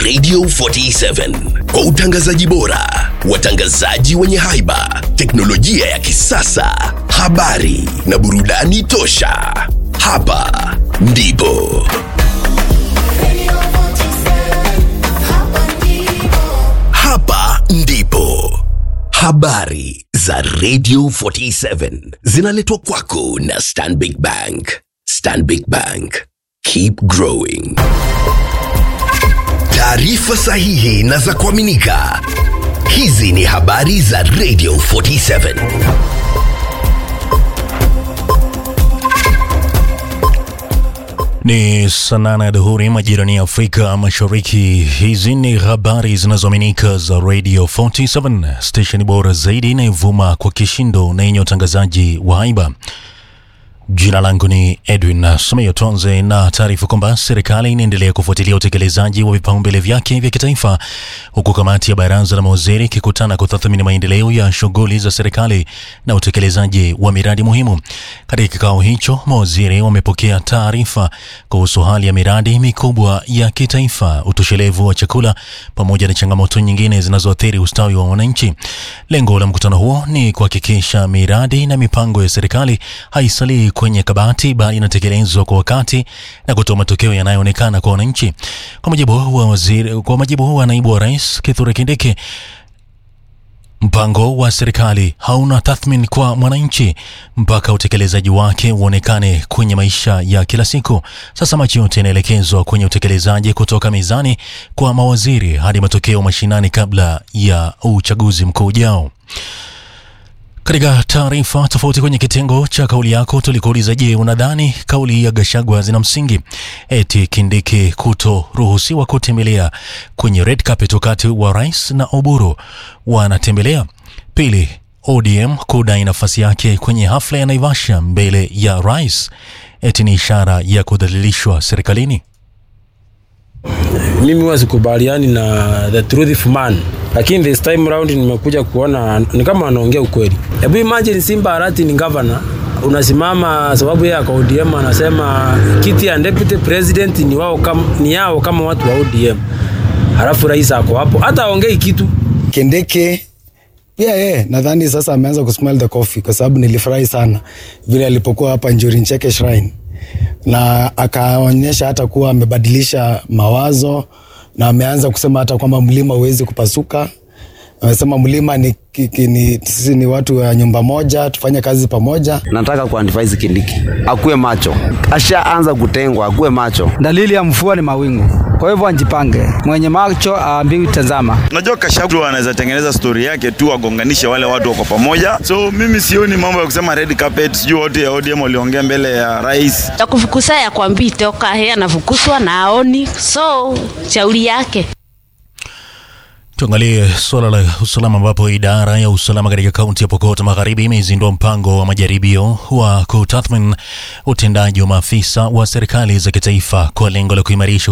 Radio 47 kwa utangazaji bora, watangazaji wenye haiba, teknolojia ya kisasa, habari na burudani tosha. Hapa ndipo hapa ndipo habari za Radio 47 zinaletwa kwako na Stanbic Bank. Stanbic Bank, keep growing. Taarifa sahihi na za kuaminika. Hizi ni habari za Radio 47. Ni saa nane ya dhuhuri majirani ya Afrika Mashariki. Hizi ni habari zinazoaminika za Radio 47, stesheni bora zaidi inayovuma kwa kishindo na yenye utangazaji wa haiba. Jina langu ni Edwin Sumeyo. Tuanze na taarifa kwamba serikali inaendelea kufuatilia utekelezaji wa vipaumbele vyake vya kitaifa, huku kamati ya baraza la mawaziri ikikutana kutathmini maendeleo ya shughuli za serikali na utekelezaji wa miradi muhimu. Katika kikao hicho, mawaziri wamepokea taarifa kuhusu hali ya miradi mikubwa ya kitaifa, utoshelevu wa chakula, pamoja na changamoto nyingine zinazoathiri ustawi wa wananchi. Lengo la mkutano huo ni kuhakikisha miradi na mipango ya serikali haisalii kwenye kabati bali inatekelezwa kwa wakati na kutoa matokeo yanayoonekana kwa wananchi. Kwa mujibu wa waziri, kwa mujibu wa naibu wa rais Kithure Kindiki, mpango wa serikali hauna tathmini kwa mwananchi mpaka utekelezaji wake uonekane kwenye maisha ya kila siku. Sasa macho yote yanaelekezwa kwenye utekelezaji kutoka mezani kwa mawaziri hadi matokeo mashinani kabla ya uchaguzi mkuu ujao. Katika taarifa tofauti kwenye kitengo cha kauli yako tulikuuliza, je, unadhani kauli ya Gashagwa zina msingi? Eti Kindiki kutoruhusiwa kutembelea kwenye red carpet wakati wa rais na Oburu wanatembelea. Pili, ODM kudai nafasi yake kwenye hafla ya Naivasha mbele ya rais, eti ni ishara ya kudhalilishwa serikalini. Mimi huwa sikubaliani na the truthful man, lakini this time round nimekuja kuona ni kama anaongea ukweli. Hebu imagine Simba Arati ni governor, unasimama sababu yeye kwa ODM anasema kiti ya deputy president ni wao kama, ni yao kama watu wa ODM, halafu rais ako hapo hata aongei kitu. Kindiki pia yeye nadhani sasa ameanza kusmell the coffee, kwa sababu nilifurahi sana vile alipokuwa hapa Njuri Ncheke Shrine na akaonyesha hata kuwa amebadilisha mawazo na ameanza kusema hata kwamba mlima huwezi kupasuka. Amesema mlima ni, ki- ni sisi ni watu wa nyumba moja, tufanye kazi pamoja. nataka kuadvise Kindiki akuwe macho, ashaanza kutengwa, akuwe macho. Dalili ya mvua ni mawingu, kwa hivyo anjipange. Mwenye macho aambiwi tazama. Unajua Kashagwa anaweza tengeneza stori yake tu agonganishe wale watu wako pamoja, so mimi sioni mambo ya kusema red carpet, sijui watu ya ODM waliongea mbele ya rais. takufukusa ya kwambii toka he anafukuswa na aoni, so shauri yake. Tuangalie suala la usalama ambapo idara ya usalama katika kaunti ya Pokot Magharibi imezindua mpango wa majaribio wa kutathmini utendaji wa maafisa wa serikali za kitaifa kwa lengo la kuimarisha